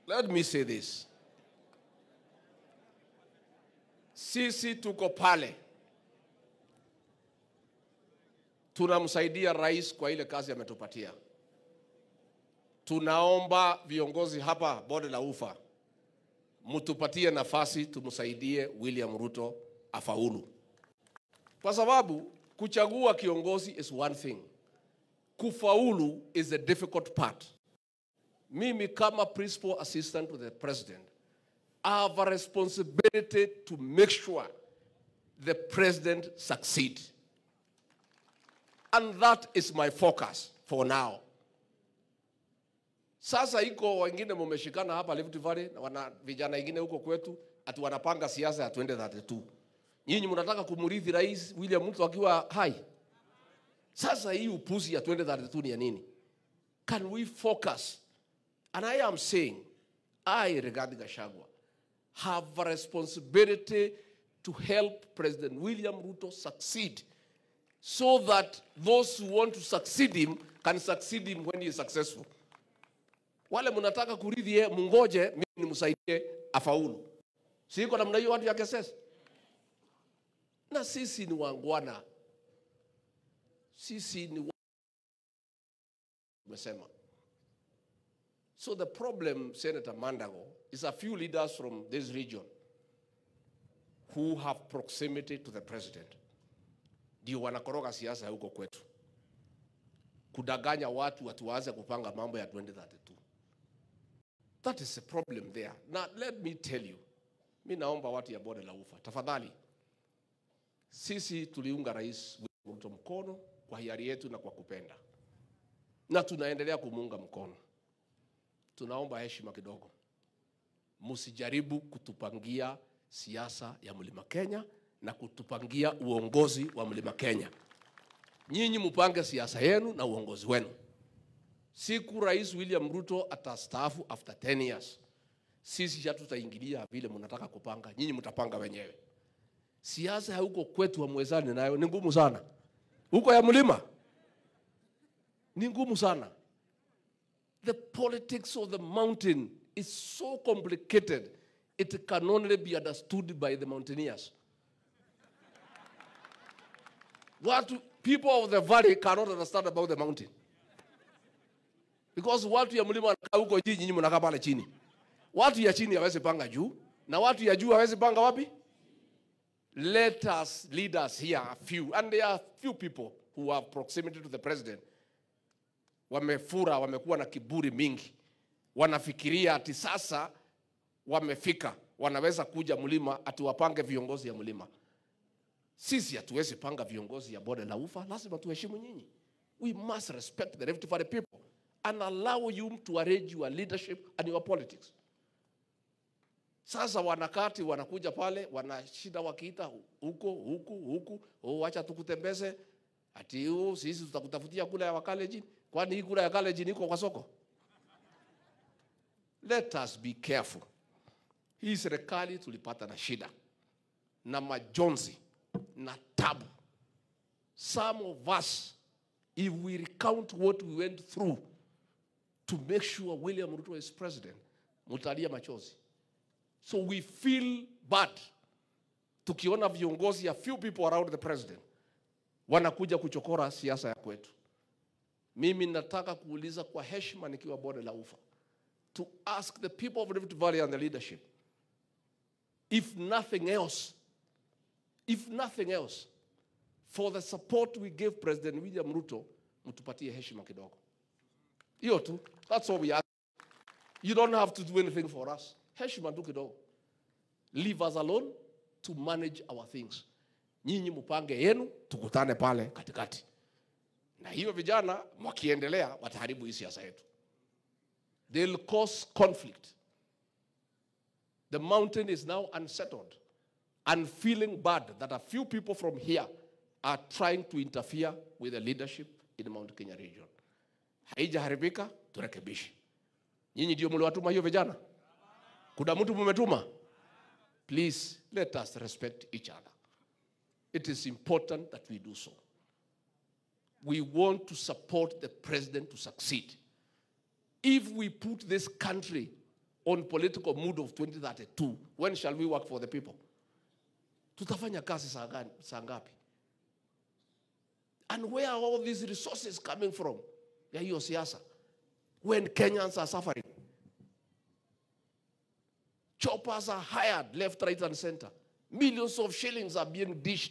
let me say this. Sisi tuko pale, tunamsaidia rais kwa ile kazi ametupatia. Tunaomba viongozi hapa bonde la ufa mtupatie nafasi tumsaidie William Ruto afaulu, kwa sababu kuchagua kiongozi is one thing, kufaulu is the difficult part. Mimi kama principal assistant to the president I have a responsibility to make sure the president succeed. And that is my focus for now. Sasa iko wengine mumeshikana hapa Rift Valley na wana vijana wengine huko kwetu ati wanapanga siasa ya 2032. Nyinyi mnataka kumrithi Rais William Ruto akiwa hai. Sasa hii upuzi ya 2032 ni ya nini? Can we focus? And I am saying, I, Rigathi Gachagua, have a responsibility to help President William Ruto succeed so that those who want to succeed him can succeed him when he is successful. Wale mnataka kurithi yeye, mungoje mimi nimsaidie afaulu. Siko namna hiyo watu ya KSS. Na sisi ni wangwana. Sisi ni wa- umesema. So the problem, Senator Mandago, is a few leaders from this region who have proximity to the president ndio wanakoroga siasa huko kwetu, kudanganya watu watuanze kupanga mambo ya 2032. That is a problem there. Now let me tell you, mi naomba watu ya bonde la ufa, tafadhali, sisi tuliunga Rais William Ruto mkono kwa hiari yetu na kwa kupenda, na tunaendelea kumuunga mkono tunaomba heshima kidogo, msijaribu kutupangia siasa ya mlima Kenya na kutupangia uongozi wa mlima Kenya. Nyinyi mupange siasa yenu na uongozi wenu. Siku Rais William Ruto atastaafu after 10 years, sisi hatutaingilia vile mnataka kupanga, nyinyi mtapanga wenyewe. Siasa ya huko kwetu hamwezani nayo, ni ngumu sana. Huko ya mlima ni ngumu sana. The politics of the mountain is so complicated, it can only be understood by the mountaineers. What people of the valley cannot understand about the mountain. Because watu ya mlima wanakaa huko juu, nyinyi mnakaa pale chini. Watu ya chini hawezi panga juu, na watu ya juu hawezi panga wapi? Let us leaders here, a few, and there are few people who have proximity to the president wamefura, wamekuwa na kiburi mingi, wanafikiria ati sasa wamefika, wanaweza kuja mlima ati wapange viongozi ya mlima. Sisi hatuwezi panga viongozi ya bonde la ufa, lazima tuheshimu nyinyi. We must respect the Rift Valley people and allow you to arrange your leadership and your politics. Sasa wanakati wanakuja pale wanashinda wakiita huko huku huku, oh, wacha tukutembeze ati oh, sisi tutakutafutia kula ya Wakalenjin. Kwani hii kula ya Kalenjin iko kwa soko? Let us be careful. Hii serikali tulipata na shida na majonzi na tabu. Some of us, if we recount what we went through to make sure William Ruto is president, mutalia machozi. So we feel bad tukiona viongozi a few people around the president wanakuja kuchokora siasa ya kwetu. Mimi nataka kuuliza kwa heshima nikiwa bonde la ufa to ask the people of Rift Valley and the leadership if nothing else if nothing else for the support we gave President William Ruto mtupatie heshima kidogo. Hiyo tu. That's all we ask. You don't have to do anything for us. Heshima tu kidogo. Leave us alone to manage our things. Nyinyi mpange yenu, tukutane pale katikati. Na hiyo vijana wakiendelea wataharibu hii siasa yetu. They'll cause conflict. The mountain is now unsettled and feeling bad that a few people from here are trying to interfere with the leadership in the Mount Kenya region. Haijaharibika, turekebishe. Nyinyi ndio mliwatuma hiyo vijana? Kuna mtu mumetuma? Please let us respect each other. It is important that we do so. We want to support the president to succeed. If we put this country on political mood of 2032 when shall we work for the people tutafanya kazi saa gani- saa ngapi and where are all these resources coming from ya hiyo siasa when kenyans are suffering choppers are hired left right and center millions of shillings are being dished